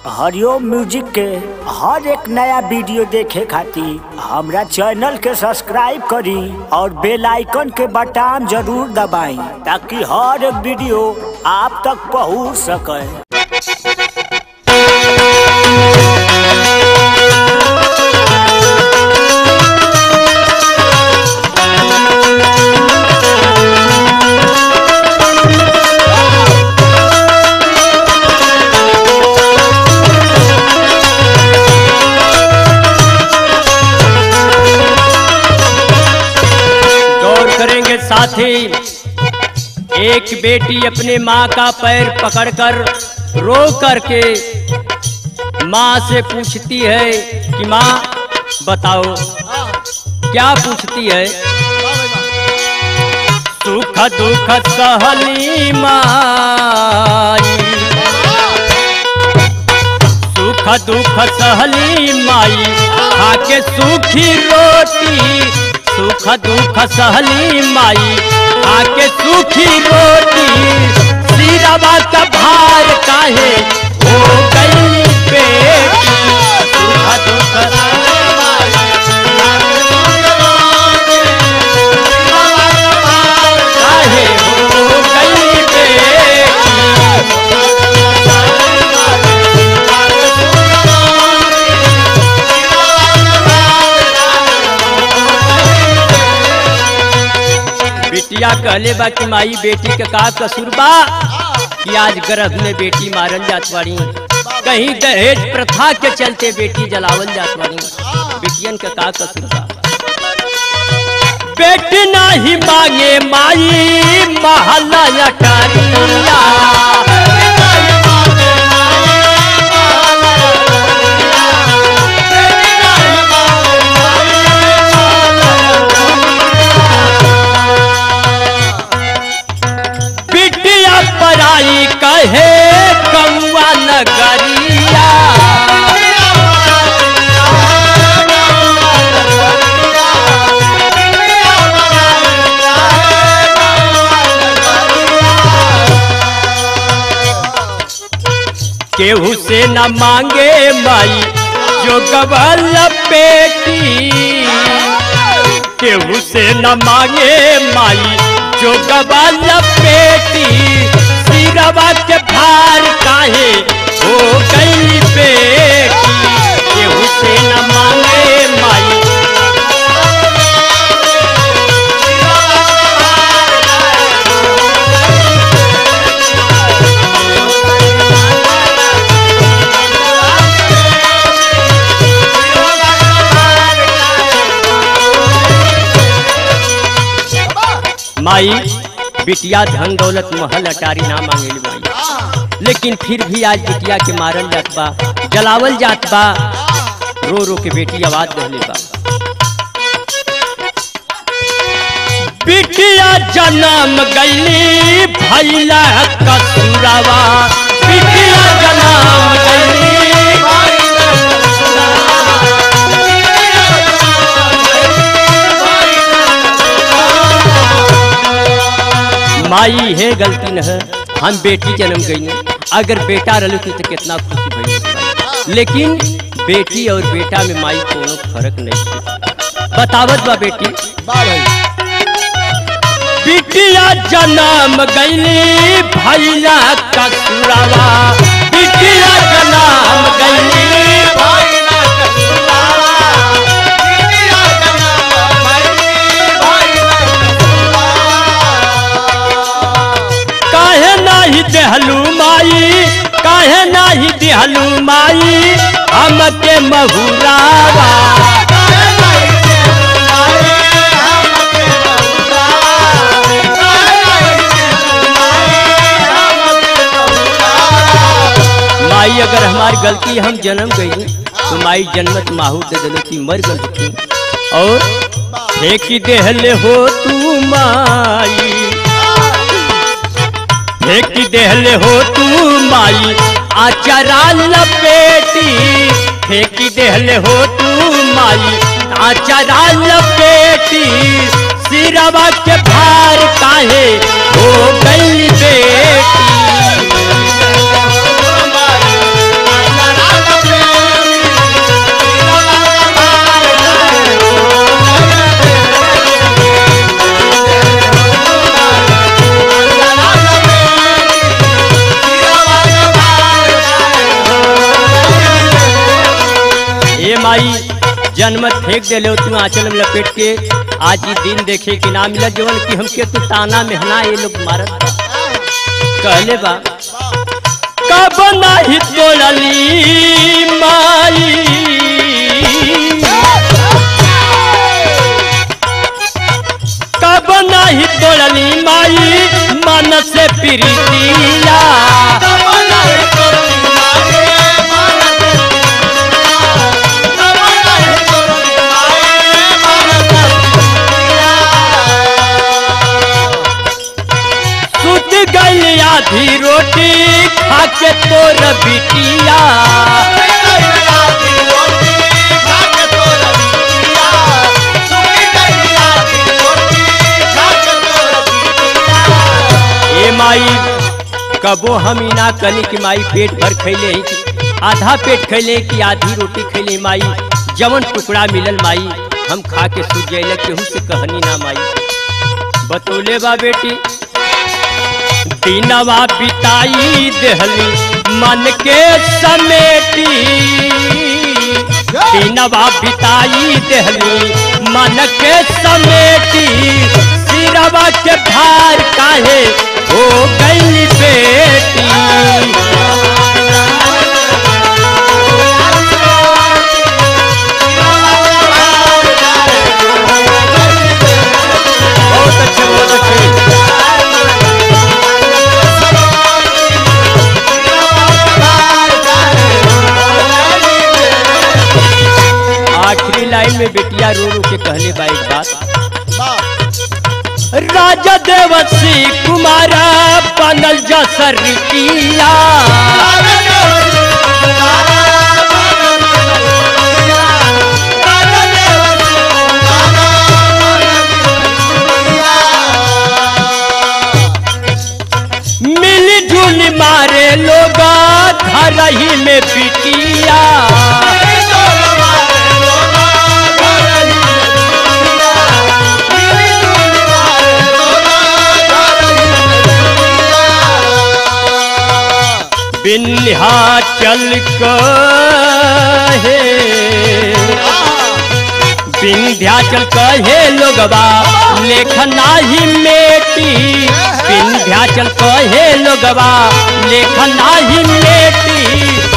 हरिओम music के हर एक नया वीडियो देखे खातिर हमरा चैनल के सब्सक्राइब करी और बेल आइकन के बटन जरूर दबाई ताकि हर एक वीडियो आप तक पहुंच सके गौर करेंगे साथी एक बेटी अपने माँ का पैर पकड़कर रो करके माँ से पूछती है कि माँ बताओ क्या पूछती है सुख दुख सहली माई सुख दुख सहली माई खाके सूखी रोटी सुख दुख सहली माई खाके सूखी रोटी सिरवा का भार काहे हो गई बेटी सुख दुख काहे हो गई बेटी बिटिया कहले बा कि माई बेटी के का कसूर बा कि आज गर्भ में बेटी मारल जात बाड़ी कहीं दहेज प्रथा के चलते बेटी जलावल जात बाड़ी बेटियन के का कसूर बा बेटी नाही मांगे माई महला अटारिया बिटिया पराई कहे कौआ नगरिया केहू से न मांगे माई जो गबल बेटी केहू से न मांगे माई जो गबल बेटी सिरवा के भार काहे हो गई बेटी केहू से न मांगे माई माई बिटिया धन दौलत महल अटारी ना मांगेली माई लेकिन फिर भी आज बिटिया के मारल जात बा जलावल जात बा रो रो के बेटी आवाज दहले बा बिटिया जन्म गईली भैला कसूरावा बिटिया जन्म गईली माई है गलती न है हम बेटी जन्म गई अगर बेटा रही तो कितना खुशी भई लेकिन बेटी और बेटा में माई कोनो फर्क नहीं है बतावत बा बेटी बिटिया जन्म गईली भैया कसूरावा बिटिया जन्म गईली काहे नाही देहलू माई काहे नाही देहलू माई हमके महुरावा माई अगर हमारी गलती हम जन्म गई तो माई जन्मत माहू दे दिलो थी मर गल थी और फेंकी देहले हो तू माई फेंकी देहले हो तू माई आचारा लपेटी फेंकी देहले हो तू माई आचारा लपेटी सिरवा के भार काहे हो गई बेटी माई जन्म फेंक दे लो तू आंचल में लपेट के आज ही दिन देखे कि ना मिला जवन कि हमके तू ताना मेहना ये लोग मारत बा। कहले बा कब नाही तोड़ली माई कब नाही तोड़ली माई मन से प्रीतिया सुत गई आधी रोटी खा के तोर बिटिया ए माई कबो हम ही ना कनी कि माई पेट भर खैले ही कि आधा पेट खैले कि आधी रोटी खैले माई जवन टुकड़ा मिलल माई हम खा के सूझ जाइले केहू से कहनी ना माई बतौले बा बेटी दिनवा बिताई देहली मन के समेटी दिनवा बिताई देहली मन के समेटी सिरवा के भार काहे हो गई बेटी बहुत अच्छे बहुत अच्छे आखिरी लाइन में बेटिया रो रो के कहले बा एक बात राजा देवसी कुमारा बनल जसर रिकिया मिली जुली मारे लोग घर ही में बिटिया विन्ध्याचल कहे विंध्याचल कहे लोगवा लेखना ही मेटी विंध्याचल कहे लोगवा लेखना ही मेटी